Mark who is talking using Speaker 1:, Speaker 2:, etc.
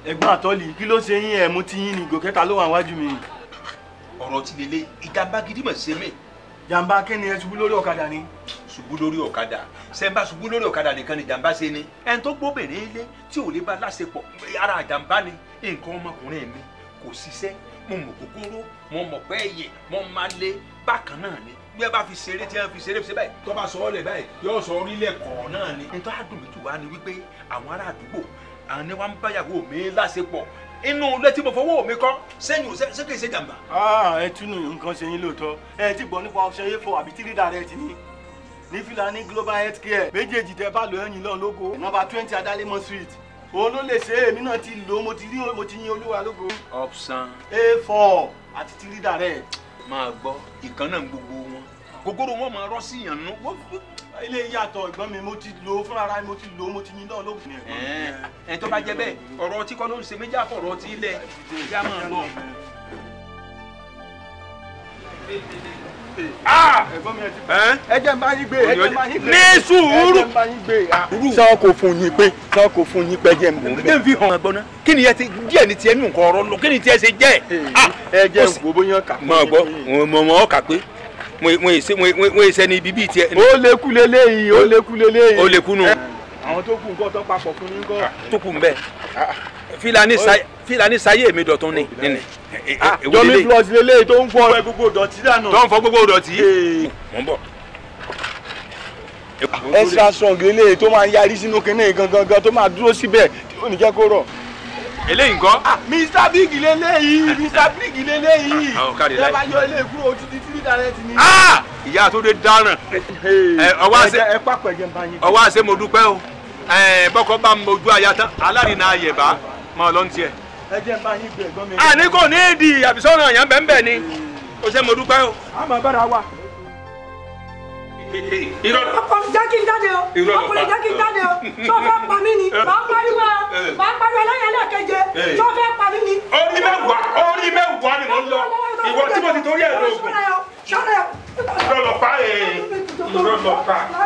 Speaker 1: ẹ̀gbọ́n àtọ́lì kí ló ṣe yín ẹ̀ mú tí yín ni gòkẹ́ta ló wà wájú mi.
Speaker 2: ọ̀rọ̀ ti lélẹ̀ ìjàmbá gidi mọ̀ ṣe mí
Speaker 1: jàǹbá kẹ́ni ẹ ṣubú lórí ọ̀kadà ni.
Speaker 2: ṣubú lórí ọ̀kadà sẹ́ńbà ṣubú lórí ọ̀kadà nìkan ni jàmbá ṣe ni ẹni tó gbóbìnrin ilé tí ò lè bá láṣepọ̀ ara jàmbá ni nǹkan ọmọkùnrin mi kò ṣiṣẹ́ mo mọ̀ kúkúrú mo mọ̀ pé ẹ̀yẹ mo máa lé bákan náà ni bí ẹ bá fi ṣeré tí ẹ fi ṣeré fi ṣe báyìí tó bá sọ ọ́ lẹ̀ báyìí yóò sọ orílẹ̀ kọ̀ọ̀ náà ni. nítorí àdùnmí tù wá ni wípé àwọn ará àdúgbò àwọn ni wọ́n ń báyàwó mi láṣepọ̀ inú ilé tí mo fọwọ́ mi kọ́ sẹ́yìn ò ṣe kì í ṣe jàmbá.
Speaker 1: ẹ túnú nǹkan ṣe yín lóòótọ́ ẹ ti gbọ́ nípa ọṣẹ yẹn fọ àbí tírí direct ni ní Filani global health care méjèèjì tẹ bá lọ ẹ̀yìn lọ́n lógo nọ́mbà twenty Adalemọ street òun ló lè ṣe é èmi náà ti lò ó mo ti rí mo ti yin olúwa lógo
Speaker 2: option
Speaker 1: a four àti tírí direct.
Speaker 2: máa gbọ́ ìkan náà gbogbo wọn gogoro wọn máa rọ́ sí yàn nù.
Speaker 1: ilé yàtọ̀ ẹ̀gbọ́n mi mo ti lò ó fúnra ara mi mo ti lò ó mo ti yin náà lógo.
Speaker 2: ẹ tó bá jẹ bẹ́ẹ̀ ọ̀rọ̀ tí kọ́ ló ń ṣe méjì àfọ̀rọ̀ ọtí ilẹ̀ ìyá máa bọ̀.
Speaker 1: ẹ̀gbọ́n mi ẹ ti ẹ jẹ́ n bá yín gbé ẹ jẹ́ n bá yín gbé
Speaker 2: ní sùúrù.
Speaker 1: ẹ jẹ́ n bá yín gbé sọ kò fún yín pé sọ kò fún yín pé jẹ́ n bò ń
Speaker 2: ẹ
Speaker 1: bẹ̀.
Speaker 2: ń fi hàn ẹ̀gbọ́n náà kí ni ẹ ti díẹ̀ ní tiẹ̀ nù nǹkan ọ̀rọ̀ lọ kí ni tiẹ̀ ṣe jẹ́
Speaker 1: ẹ jẹ́ n wo bóyá kà
Speaker 2: mọ̀ gbọ́ mọ̀ mọ̀ ọ́ kà pé mo èsẹ́ ní ibi bíi tiẹ̀
Speaker 1: ó lékú leléyìí ó lékú leléyìí.
Speaker 2: ó lè kúnnú
Speaker 1: àwọn tó kù nǹkan tó papọ̀ fún yín kọ́.
Speaker 2: tó kù ń bẹ́ẹ̀ Filani sa Filani sayé mi dọ̀tún ni nínú
Speaker 1: jọmi plus leléyìí tó ń fọ gbogbo dọ̀tí dànù.
Speaker 2: tó ń fọ gbogbo dọ̀tí mọ̀ ń bọ̀.
Speaker 1: extra strong leléyìí tó máa ń yarí sínú kinní gangan tó máa dúró síbẹ̀ tí ò ní jẹ́ kó rọ̀.
Speaker 2: eléyìí nǹkan.
Speaker 1: mr big leléyìí mr big leléyìí.
Speaker 2: Ah, kárí
Speaker 1: ẹ
Speaker 2: láì.
Speaker 1: bá yọ eléyìí kúrò títí títí direct ni.
Speaker 2: Ah! ìyá tó dé dáràn ẹ, ọwọ́ àṣẹ-
Speaker 1: ẹ pàpọ̀ ẹ̀jẹ̀ ń bá yín.
Speaker 2: ọwọ́ àṣẹ mo dúpẹ́ o Ẹ, bọ́kọ bá mojú aya tán alárinà ayẹ̀bá máa lọ ń tiẹ̀.
Speaker 1: ẹ̀jẹ̀ ń bá yín gbé ẹ̀gbọ́n mi.
Speaker 2: àní kò ní ìdí àbísọ́nà yẹn bẹ́ẹ̀ bẹ́ẹ̀ ni o ṣe mo dúpẹ́ o.
Speaker 1: a máa bára wa.
Speaker 2: irọ́
Speaker 3: ọkọ jẹ́ kí n jáde o
Speaker 2: Irọ́ ló
Speaker 3: ọkùnrin
Speaker 2: pa.
Speaker 3: jẹ́ kí n jáde o tó fẹ́ pa mí ni màá pariwo o màá pariwo ẹlẹ́yìn ẹlẹ́keje tó fẹ́ pa mí ni.
Speaker 2: orí mẹ́wàá orí mẹ́wàá ni mo ń lọ ìwọ tí mo ti torí ẹ̀ lóògùn
Speaker 3: sọ́dọ̀ yọ sọ́dọ̀ yọ.
Speaker 2: irọ́ lọ pa ẹ̀ irọ́ lọ pa.